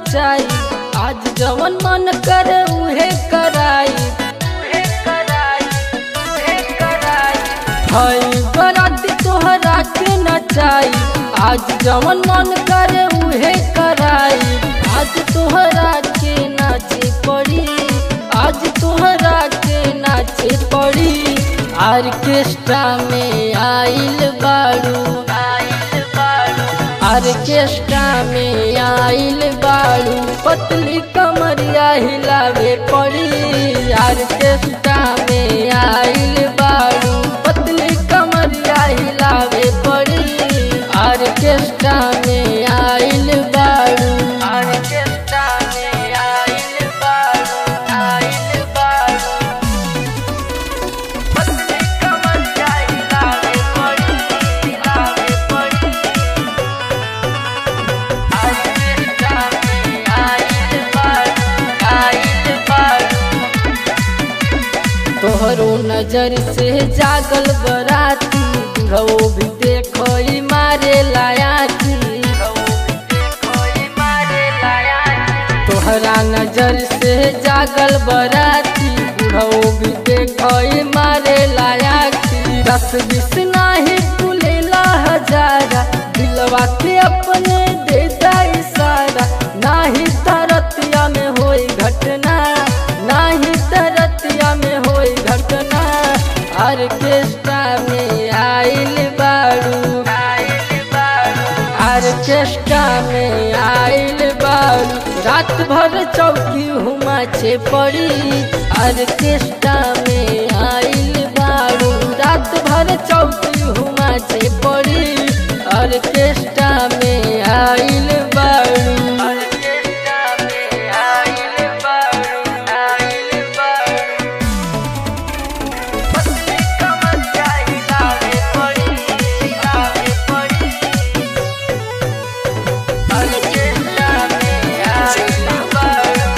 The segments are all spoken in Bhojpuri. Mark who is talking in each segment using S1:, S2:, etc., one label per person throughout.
S1: नचाई आज जवन मन कर उहे कराई हई बराती तोहरा के नचाई आज जवन मन कर उहे कराई आज तोहरा के नाचे पड़ी आज तोहरा के नाचे पड़ी आर्केस्ट्रा में आइल बाड़ू आर्केस्ट्रा में आइल बाड़ू पतली कमरिया हिलावे पड़ी आर्केस्ट्रा में आइल बाड़ू पतली कमरिया हिलावे पड़ी आर्केस्ट्रा में आइल बाड़ू आर्केस्ट्रा में आइल बाड़ू आइल बाड़ू पतली कमरिया हिलावे पड़ी हिलावे पड़ी आर्केस्ट्रा में आइल बाड़ू आइल बाड़ू तोहरो नजर से जागल बराती बुढ़ो भी देखो ई मारे लायाती तोहरा नजर से जागल बराती बुढ़ो भी देखो ई मारे लायाती दस बीस नाही तुलेला हजारा दिलवा के अपने देता इशारा नाही तरतिया में होई घटना नाही तरतिया में होई घटना आर्केस्ट्रा में आइल बाड़ू आर्केस्ट्रा में आइल बाड़ू रात भर चौकी हुमा छे पड़ी आर्केस्ट्रा में आइल बाड़ू रात भर चौकी हुमा छे पड़ी आर्केस्ट्रा में आइल बाड़ू आर्केस्ट्रा में आइल बाड़ू आइल बाड़ू पतली कमरिया हिलावे पड़ी हिलावे पड़ी आर्केस्ट्रा में आइल बाड़ू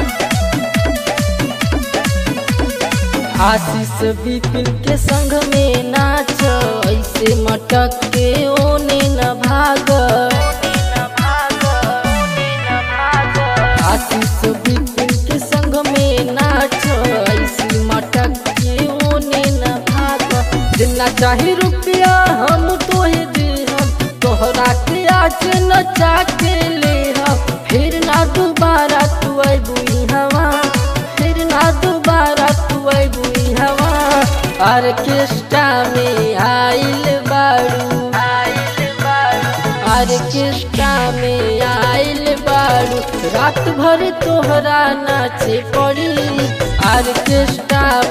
S1: आशीष विपिन के संग में नाच ऐसे मटक के ओने न भाग आशीष विपिन के संग में नाच ऐसे मटक के ओने न भाग जितना चाहे रुपया हम तोहे दे हम तोहरा के आज नचा के ले हम फिर ना दोबारा तू अबुई हवा फिर ना दोबारा तू अबुई हवा आर्केस्ट्रा में आइल बाड़ू आर्केस्ट्रा में आइल बाड़ू रात भर तोहरा नाचे पड़ी आर्केस्ट्रा